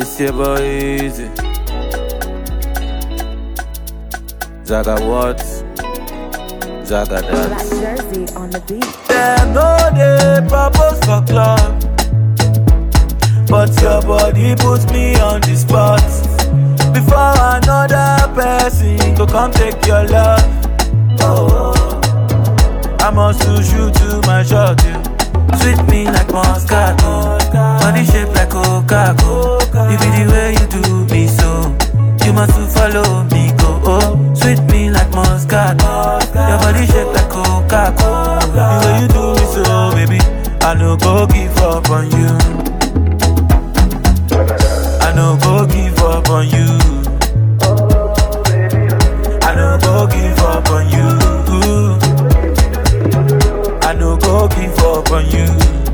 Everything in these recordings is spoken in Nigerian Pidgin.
It's your boy Easy. Zaga what? Zaga Black dance. jersey on the beat. Them no dey propose for club, but your body puts me on the spot. Before another person go come take your love. Oh, I must lose you to my shot. You sweet me like Moscato, body shape like Coca-Cola. You be the way you do me so. You must to follow me go. Oh, sweet me like Moscato, your body shape like Coca-Cola. The way you do me so, baby, I no go give up on you. I no go give up on you. I no go give up on you. I no go give up on you.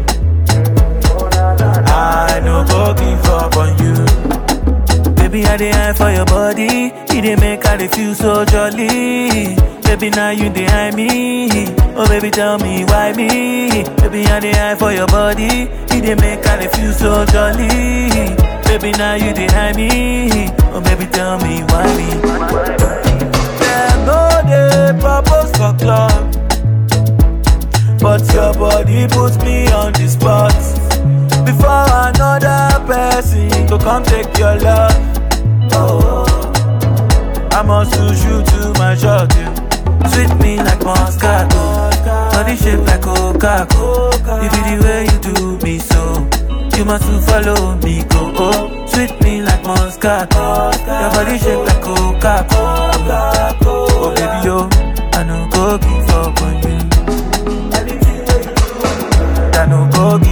I no go give up on you. Baby, I dey eye for your body. You dey make I dey feel so jolly. Baby, now you dey eye me. Oh, baby, tell me why me. Baby, I dey eye for your body. You dey make I dey feel so jolly. Baby, now you dey eye me. Oh, baby, tell me why me. Them no dey propose for club. But your body puts me on the spot. Before another person go come take your love. Oh, I must lose you to my shot. You sweet me like Moscato, body shape like Coca-Cola. You be the way you do me so. You must to follow me go. Oh, sweet me like Moscato, your body shape like Coca-Cola. Oh baby yo, I no go give up on you. I no go give